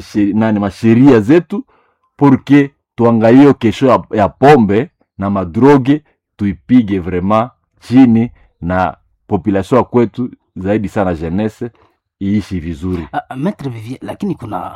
she- nani masheria zetu porque tuangalie kesho ya, ya pombe na madroge tuipige vraiment chini na population ya kwetu zaidi sana jeunesse iishi vizuri Ah, ah, Maître Vivier, lakini kuna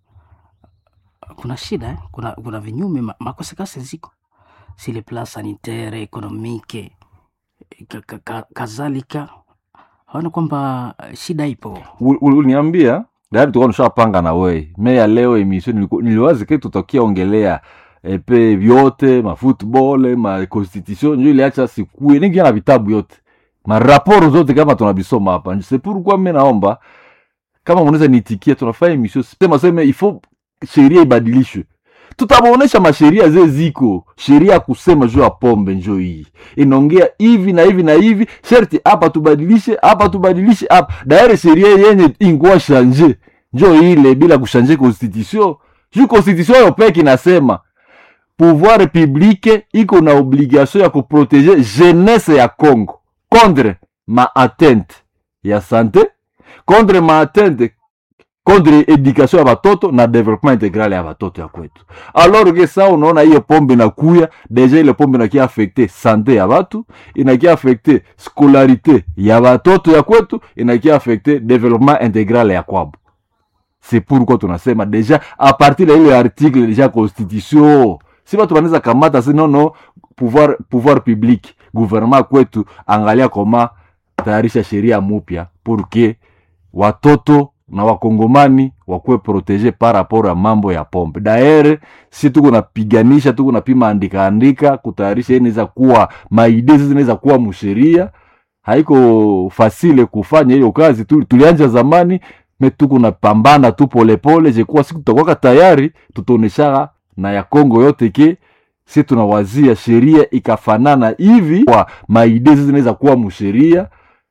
kuna shida eh? kuna, kuna vinyume ma- makosekase ziko si le plan sanitaire économique ka, ka, ka, kadhalika haona kwamba eh, shida ipo Ul- ul- uliniambia tayari tulikuwa tushapanga na wei me ya leo emission niliku- niliwazi ke tutakia ongelea epe vyote mafootball ma constitution njo iliacha sikue ningia na vitabu yote maraporo zote kama tunabisoma hapa c'est pourquoi mi naomba kama mnaweza nitikia tunafanya emission sema sema ifo sheria ibadilishwe tutabaonesha masheria ze ziko sheria ya kusema juu ya pombe njo hii inaongea hivi na hivi na hivi sherti hapa tubadilishe hapa tubadilishe hapa daire sheria yenye ingua shanje njo ile bila kushanje constitution juu constitution yo peke inasema pouvoir publique iko na obligation ya kuprotege jeunesse ya congo contre ma atteinte ya sante contre ma atteinte contre education ya batoto na development integral ya batoto ya kwetu alors ke sa unaona hiyo pombe inakuya deja ile pombe inakia affecte sante ya batu inakia affecte scolarité ya batoto ya kwetu inakia affecte development integral ya kwabo c'est pourquoi tunasema deja a partir ya ile article deja constitution si batu banaweza kamata si nono pouvoir, pouvoir public gouvernement kwetu angalia koma tayarisha sheria mupya pour que watoto na wakongomani wakuwe protege par rapport ya mambo ya pombe daere si tuko napiganisha tuko napima andika andika kutayarisha inaweza kuwa maide sisi inaweza kuwa musheria haiko fasile kufanya hiyo kazi tu, tulianja zamani me tuko napambana tu polepole jekuwa siku tutakwaka tayari tutaoneshaka na ya kongo yote ke si tunawazia sheria ikafanana hivi kwa maide sisi inaweza kuwa musheria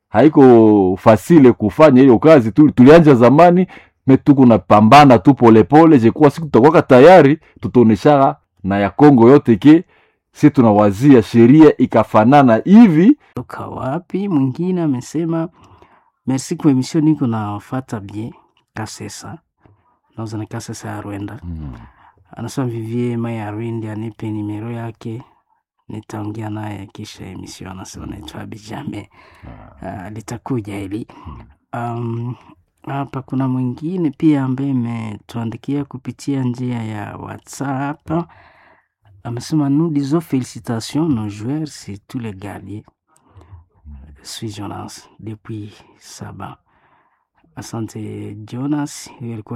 haiko fasile kufanya hiyo kazi tu, tulianja zamani me tuko napambana tu polepole jekuwa siku tutakwaka tayari tutaoneshaka na ya kongo yote ke si tunawazia sheria ikafanana hivi toka wapi mwingine amesema merci kwa emission niko nafata bien kasesa nauza na kasesa ya rwenda anasema vivie mai ya rwindi anipe nimero yake nitaongea naye kisha emission anasema naitwa bijame uh, litakuja hili um, hapa kuna mwingine pia ambaye imetuandikia kupitia njia ya whatsapp amesema nous disons félicitations nos joueurs c'est tous les gardiens suis Jonas depuis Saba. Asante Jonas, huyo alikuwa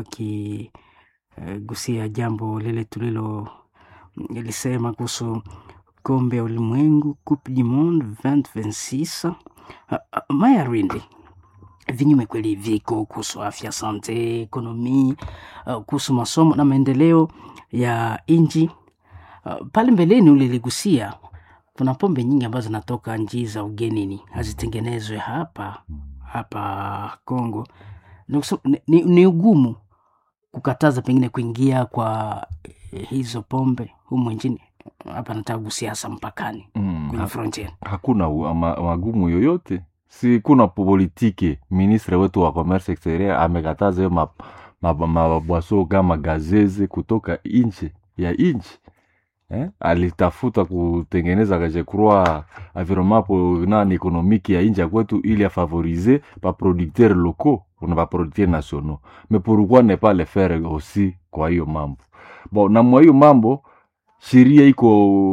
akigusia jambo lile tulilo lisema kuhusu kombe ya ulimwengu Coupe du Monde 2026. Ah, ah, Maya Rindi, vinyume kweli viko kuhusu afya, sante, ekonomi, uh, kuhusu masomo na maendeleo ya nchi. Uh, pale mbeleni uliligusia kuna pombe nyingi ambazo zinatoka nchi za ugenini hazitengenezwe hapa hapa Kongo. Ni, kusema- ni, ni, ni ugumu kukataza pengine kuingia kwa eh, hizo pombe humu nchini. Hapa nataka kugusia hasa mpakani mm, kwenye frontier. hakuna u- ama- magumu yoyote si kuna politike ministre wetu wa commerce exterieur amekataza hiyo ma- ma- mabwaso kama gazeze kutoka nje ya nchi eh? alitafuta kutengeneza kajecroi environnement po nani ekonomiki ya nchi ya kwetu ili afavorize baproducteur locaux na baproducteur nationaux mais pourquoi ne pas le faire aussi kwa hiyo mambo bon na mwa hiyo mambo sheria iko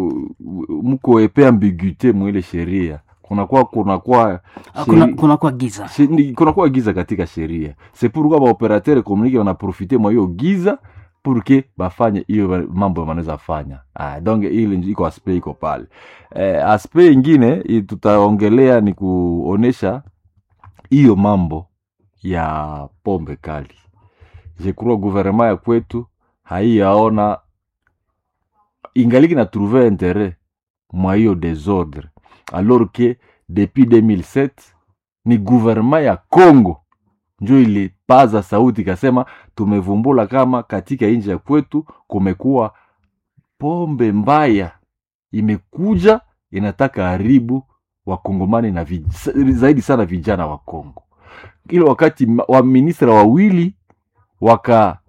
mko epe ambiguite mwile sheria kunakuwa kunakuwa Ah, Kuna, sheri- kuna kwa giza shi- ni- kunakuwa giza katika sheria c'est pourquoi baoperateur économique wanaprofite mwa hiyo giza pour que bafanye hiyo ba- mambo wanaweza fanya ah, donc ile ndio iko aspect iko pale eh, aspect ingine i- tutaongelea ni kuonesha hiyo mambo ya pombe kali je crois gouvernement ya kwetu haiyaona ingaliki na trouver interet mwa hiyo desordre alors que depuis 2007 ni gouvernement ya congo njo ilipaza sauti ikasema tumevumbula kama katika nchi ya kwetu kumekuwa pombe mbaya imekuja inataka haribu wakongomani na vij, zaidi sana vijana wa congo ile wakati ma- waministra wawili waka